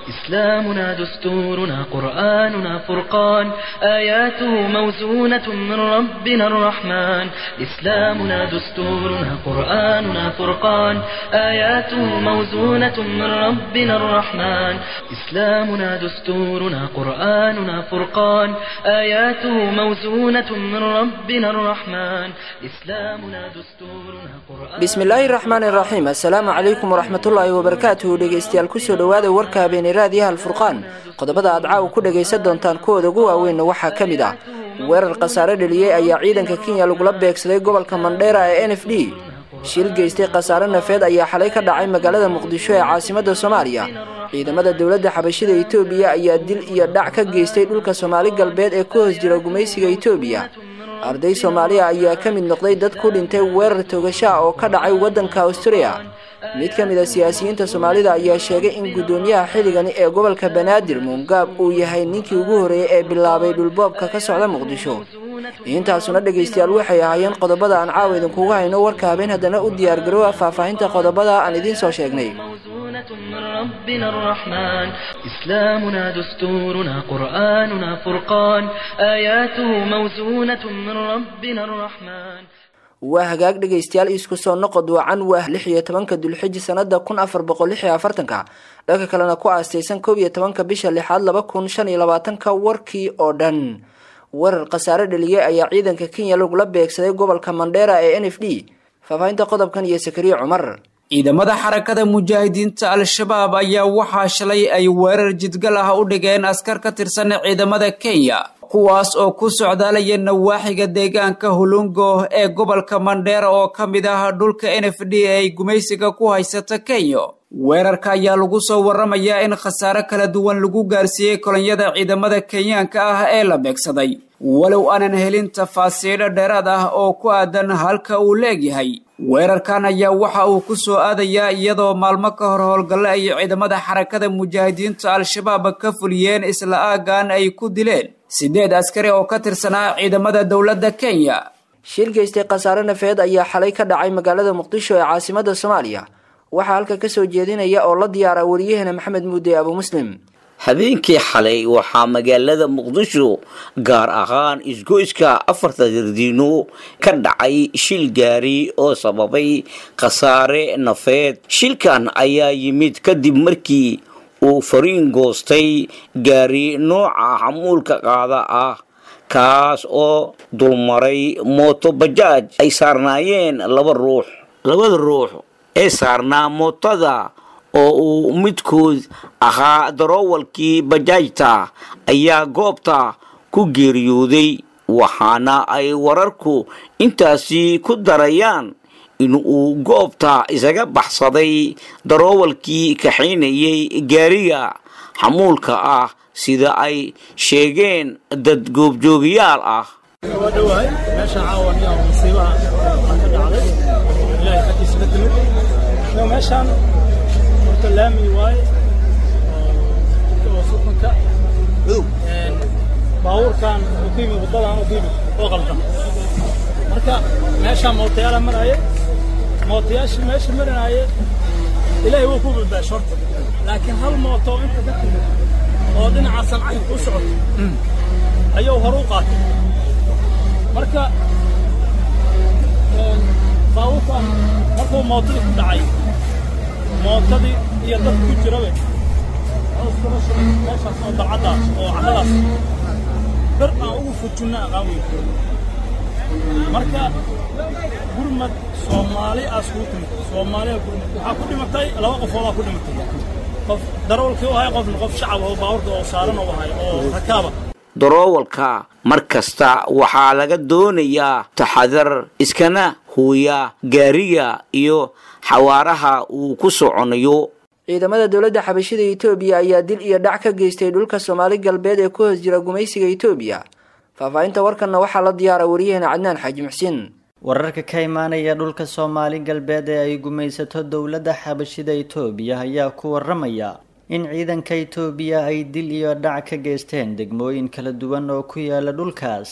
إسلامنا دستورنا قرآننا فرقان آياته موزونة من ربنا الرحمن إسلامنا دستورنا قرآننا فرقان آياته موزونة من ربنا الرحمن إسلامنا دستورنا قرآننا فرقان آياته موزونة من ربنا الرحمن إسلامنا دستورنا قرآن bismillaahi raxmaan iraxiim assalaamu calaykum waraxmatullaahi wabarakaatuhu dhegeystayaal kusoo dhowaada warka habeenay raadiyaha alfurqaan qodobada aad caawa ku dhagaysan doontaan kuwooda ugu waaweynna waxaa ka mid ah weerar khasaare dheliyey ayaa ciidanka kenya lagula beegsaday gobolka mandheera ee n f d shil geystay khasaare nafeed ayaa xalay ka dhacay magaalada muqdisho ee caasimada soomaaliya ciidamada dowladda xabashida etoobiya ayaa dil iyo dhac ka geystay dhulka soomaali galbeed ee ku hoos jira gumaysiga etoobiya arday soomaaliya ayaa ka mid noqday dad ku dhintay weerar toogashaa oo ka dhacay waddanka australia mid ka mid a siyaasiyiinta soomaalida ayaa sheegay in guddoomiyaha xilligani ee gobolka banaadir muungaab uu yahay ninkii ugu horreeyey ee bilaabay dhulboobka ka socda muqdisho intaasuna dhegaystayaal waxay ahaayeen qodobada aan caawa idinkugu hayno warka habeen haddana u diyaargaroowa faahfaahinta qodobada aan idiin soo sheegnay موزونة من ربنا الرحمن إسلامنا دستورنا قرآننا فرقان آياته موزونة من ربنا الرحمن waa hagaag dhegaystayaal isku soo noqod wacan waa lix iyo tobanka dulxiji sanada kun afar boqol lix iyo afartanka dhanka kalena ku aastaysan koob iyo tobanka bisha lixaad laba kun shan iyo labaatanka warkii oo dhan weerar khasaare dheliyey ayaa ciidanka kenya lagula beegsaday gobolka mandheera ee n f d faahfaahinta qodobkan iyo sakariye cumar ciidamada xarakada mujaahidiinta al-shabaab ayaa waxaa shalay ay weerar jidgal ah u dhigeen askar ka tirsan ciidamada kenya kuwaas oo ku socdaalaya nawaaxiga deegaanka hulungo ee gobolka mandheera oo ka mid ah dhulka n f d ay gumaysiga ku haysata kenya weerarka ayaa lagu soo waramayaa in khasaare kala duwan lagu gaarsiiyey kolonyada ciidamada kenyaanka ah ee la beegsaday walow aanan helin tafaasiilo dheeraad ah oo ku aadan halka uu leegyahay weerarkan ayaa waxa uu ku soo aadayaa iyadoo maalmo ka hor howlgalle ay ciidamada xarakada mujaahidiinta al-shabaab ka fuliyeen isla aagan ay ku dileen siddeed askari oo ka tirsanaa ciidamada dowladda kenya shil geystay khasaare nafeed ayaa xalay ka dhacay magaalada muqdisho ee caasimada soomaaliya waxaa halka kasoo jeedinaya oo la diyaara wariyahena maxamed muude abu muslim habeenkii xalay waxaa magaalada muqdisho gaar ahaan isgoyska afarta dardiino ka dhacay shil gaari oo sababay khasaare nafeed shilkan ayaa yimid kadib markii uu fariin goostay gaari nooca xamuulka qaada ah kaas oo dulmaray mooto bajaaj ay saarnaayeen laba ruux labada ruux ee saarnaa mootada oo uu midkood ahaa daroowalkii bajaajta ayaa goobta ku geeriyooday waxaana ay wararku intaasi ku darayaan in uu goobta isaga baxsaday daroowalkii kaxaynayay gaariga xamuulka ah sida ay sheegeen dad goobjoogayaal ah laami waaye oo sukunka baabuurkan uu ku yimid waddadan uu ku yimid oo qaldan marka meeshaan mootayaala maraaye mootayaashii meesha marinaaye ilaahay wuu ku badbaasho horta laakiin hal mooto oo inta ka timid oo dhinaca sancayn u socoto ayuu hor u qaatay marka baabuurkan markuu mootadii ku dhacay mootadii iyo dad ku jirabe meeshaas oo dalcaddaas oo carradaas bir aan ugu fujinna aqaan weyn marka gurmad soomaali aas kuu timid soomaaliya gurmad waxaa ku dhimatay laba qofoodaa ku dhimatay qof darawalkii u ahay qofna qof shacab oo baabuurka oo saaran u ahay oo rakaaba daroowalka mar kasta waxaa laga doonayaa taxadar iskana huuya gaariga iyo xawaaraha uu ku soconayo ciidamada dowladda xabashida etoobiya ayaa dil iyo dhac ka geystay dhulka soomaali galbeed ee ku hoos jira gumaysiga etoobiya faahfaahinta warkanna waxaa la diyaara wariyahena cadnaan xaaji muxsiin wararka ka imaanaya dhulka soomaali galbeed ee ay gumaysato dowladda xabashida itoobiya ayaa ku waramaya in ciidanka itoobiya ay dil iyo dhac ka geysteen degmooyin kala duwan oo ku yaala dhulkaas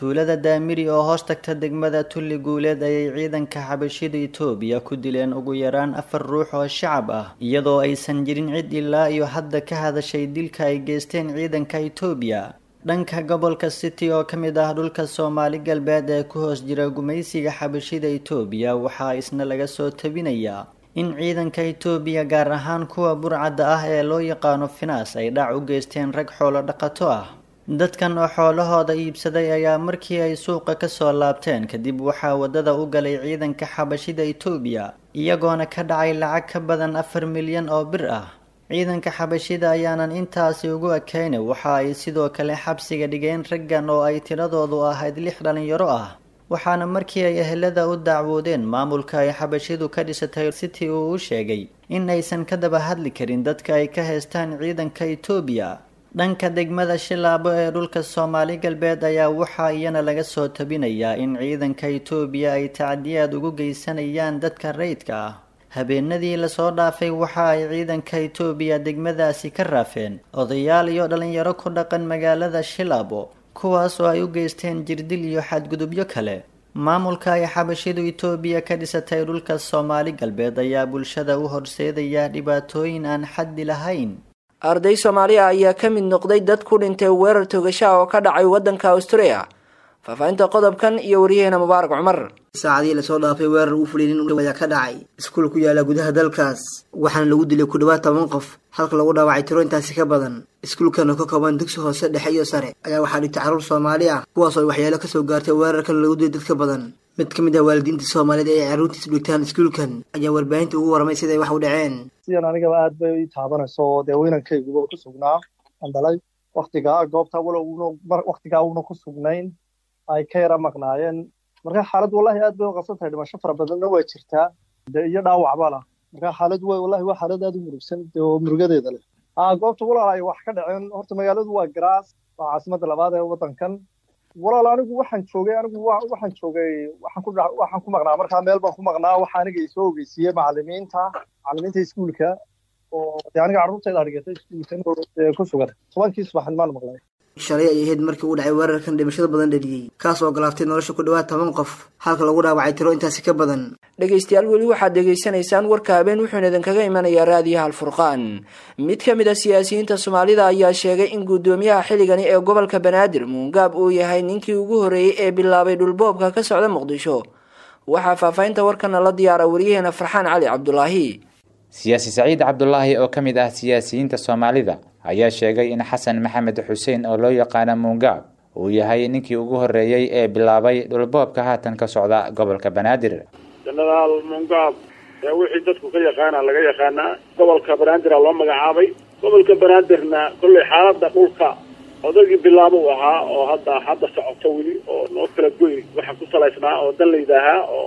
tuulada daamiri oo hoos tagta degmada tulli guuleed ayay ciidanka xabashida itoobiya ku dileen ugu yaraan afar ruux oo shacab ah iyadoo aysan jirin cid ilaa iyo hadda ka hadashay dilka ay geysteen ciidanka itoobiya dhanka gobolka city oo ka mid ah dhulka soomaali galbeed ee ku hoos jira gumaysiga xabashida itoobiya waxaa isna laga soo tabinayaa in ciidanka itoobiya gaar ahaan kuwa burcadda ah ee loo yaqaano finaas ay dhac u geysteen rag xoolo dhaqato ah dadkan oo xoolahooda iibsaday ayaa markii ay suuqa kasoo laabteen kadib waxaa waddada u galay ciidanka xabashida itoobiya iyagoona ka dhacay lacag ka badan afar milyan oo bir ah ciidanka xabashida ayaanan intaasi ugu ekeyna waxa ay sidoo kale xabsiga dhigeen raggan oo ay tiradoodu ahayd lix dhalinyaro ah waxaana markii ay ehelada u dacwoodeen maamulka ay xabashidu ka dhisatay city uu u sheegay in aysan ka daba hadli karin dadka ay ka haystaan ciidanka itoobiya dhanka degmada shilaabo ee dhulka soomaali galbeed ayaa waxaa iyana laga soo tabinayaa in ciidanka itoobiya ay tacdiyaad ugu geysanayaan dadka rayidka ah habeenadii lasoo dhaafay waxa ay ciidanka itoobiya degmadaasi ka raafeen odayaal iyo dhalinyaro ku dhaqan magaalada shilaabo kuwaas oo ay u geysteen jirdil iyo xadgudubyo kale maamulka ay xabashidu itoobiya ka dhisatay dhulka soomaali galbeed ayaa bulshada u horseedaya dhibaatooyin aan xaddi lahayn arday soomaaliya ayaa ka mid noqday dad ku dhintay weerar togasha oo ka dhacay waddanka australia faahfaahinta qodobkan iyo waryaheena mubaarak cumar saacadii lasoo dhaafay weerar uu fuliyay nin ayaa ka dhacay iskuul ku yaala gudaha dalkaas waxaana lagu dilay ku dhawaad toban qof halka lagu dhaawacay tiro intaasi ka badan iskuulkan oo ka kooban dugsi hoose dhexe iyo sare ayaa waxaa dhigtay carruur soomaali ah kuwaas oo ay waxyaalo kasoo gaartay weerarkan lagu dilay dadka badan mid ka mid ah waalidiinta soomaaliyeed ee ay carruurtiis dhigtaan iskuulkan ayaa warbaahinta ugu warramay siday wax u dhaceen sidan anigaba aad bay ii taabanayso dee weynankayguba ku sugnaa aan dhalay waktigaa goobta walow waktigaa uuna ku sugnayn ay ka yara maqnaayeen marka xaalad wallahi aad bay u qabsan tahay dhimasho fara badanna waa jirtaa de iyo dhaawacba lah marka xaalad way wallahi waa xaalad aad u murugsan oo murugadeeda leh aa goobta walaal ay wax ka dhaceen horta magaaladu waa garaas waa caasimadda labaad ee waddankan walaal anigu waxaan joogay anigu waxaan joogay waxaan ku waxaan ku maqnaa markaa meel baan ku maqnaa waxa aniga isoo ogeysiiyey macallimiinta macallimiinta iskuulka oo dee aniga carruurtayda dhigatay iskuulkan ku sugan tobankii subaxin maan maqlay shalay ay ahayd markii uu dhacay weerarkan dhimashada badan dhaliyey kaas oo galaaftay nolosha ku dhawaad toban qof halka lagu dhaawacay tiro intaasi ka badan dhegaystayaal weli waxaad dhegaysanaysaan warka habeen wuxuuna idinkaga imanayaa raadiyaha alfurqaan mid ka mid a siyaasiyiinta soomaalida ayaa sheegay in guddoomiyaha xilligani ee gobolka banaadir muungaab uu yahay ninkii ugu horreeyey ee bilaabay dhulboobka ka socda muqdisho waxaa faahfaahinta warkana la diyaara waryaheena farxaan cali cabdulaahi siyaasi saciid cabdulaahi oo ka mid ah siyaasiyiinta soomaalida ayaa sheegay in xasan maxamed xuseen oo loo yaqaano muungaab uu yahay ninkii ugu horreeyey ee bilaabay dhulboobka haatan ka socda gobolka banaadir jenaraal muungaab ee wixii dadku ka yaqaana laga yaqaanaa gobolka banaadir loo magacaabay gobolka banaadirna kolley xaaladda dhulka odagii bilaabo u ahaa oo hadda hadda socoto weli oo noo kala goyn waxa ku salaysnaa oo danlayda ahaa oo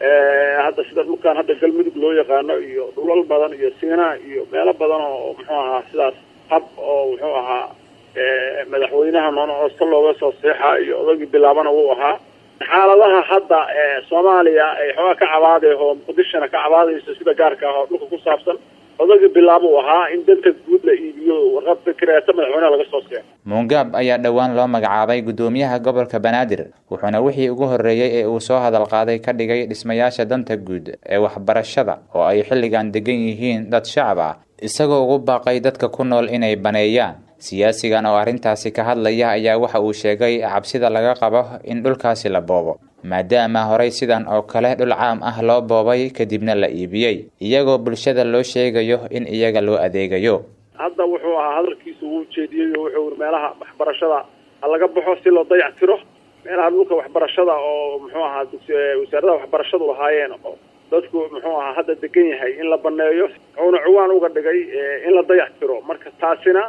hadda sida dhulkan hadda galmudug loo yaqaano iyo dhulal badan iyo siinaa iyo meelo badan oo muxuu ahaa sidaas hab oo muxuu ahaa madaxweynaha noonoosta looga soo seexa iyo odagii bilaabana wuu ahaa xaaladaha hadda soomaaliya ay xoogaa ka cabaadee oo muqdishona ka cabaadayso sida gaarka ah oo dhulka ku saabsan odagii bilaabo u ahaa in danta guud la iibiyo warqad fikreeta madaxweynaha laga soo seexo muungaab ayaa dhowaan loo magacaabay guddoomiyaha gobolka banaadir wuxuuna wixii ugu horreeyey ee uu soo hadal qaaday ka dhigay dhismayaasha danta guud ee waxbarashada oo ay xilligan degan yihiin dad shacab ah isagoo ugu baaqay dadka ku nool inay baneeyaan siyaasigan oo arrintaasi ka hadlaya ayaa waxa uu sheegay cabsida laga qabo in dhulkaasi la boobo maadaama horey sidan oo kale dhul caam ah loo boobay kadibna la iibiyey iyagoo bulshada loo sheegayo in iyaga loo adeegayo hadda wuxuu ahaa hadalkiisu wuu jeediyey oo wuxuu meelaha waxbarashada ha laga baxo si loo dayac tiro meelaha dhulka waxbarashada oo muxuu ahaa wasaaradaha waxbarashadu lahaayeen oo dadku muxuu ahaa hadda degan yahay in la baneeyo wuxuuna cuwaan uga dhigay in la dayac tiro marka taasina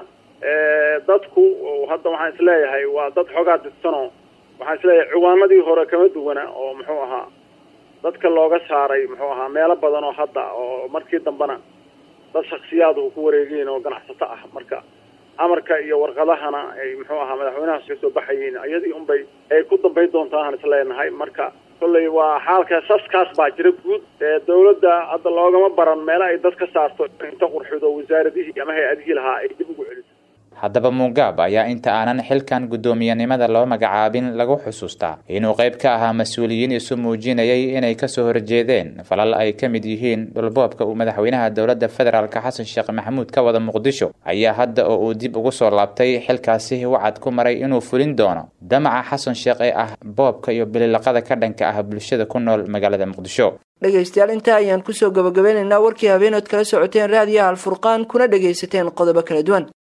dadku hadda waxaan isleeyahay waa dad xoogaa didsanoo waxaan isleeyahay cuwaanadii hore kama duwana oo muxuu ahaa dadka looga saaray muxuu ahaa meelo badan oo hadda oo markii dambena dad shaksiyaadu ku wareegeen oo ganacsato ah marka amarka iyo warqadahana ay muxuu ahaa madaxweynahaas ka soo baxayeen iyadii unbay ay ku dambayn doontaa aan isleenahay marka kolley waa xaalka saskaas baa jira guud ee dawladda hadda loogama baran meelo ay dad ka saarto inta qurxido wasaaradihii ama hay-adihii lahaa ay dib ugu celiso haddaba mugaab ayaa inta aanan xilkan guddoomiyenimada loo magacaabin lagu xusuustaa inuu qayb ka ahaa mas-uuliyiin isu muujinayay inay kasoo horjeedeen falal ay ka mid yihiin dhulboobka uu madaxweynaha dowladda federaalk xasan sheekh maxamuud ka wada muqdisho ayaa hadda oo uu dib ugu soo laabtay xilkaasi wacad ku maray inuu fulin doono damaca xasan sheekh ee ah boobka iyo bililaqada ka dhanka ah bulshada ku nool magaalada muqdisho dhegaystayaal intaa ayaan kusoo gabagabeynaynaa warkii habeenood kala socoteen raadiyaha alfurqaan kuna dhegaysateen qodobo kala duwan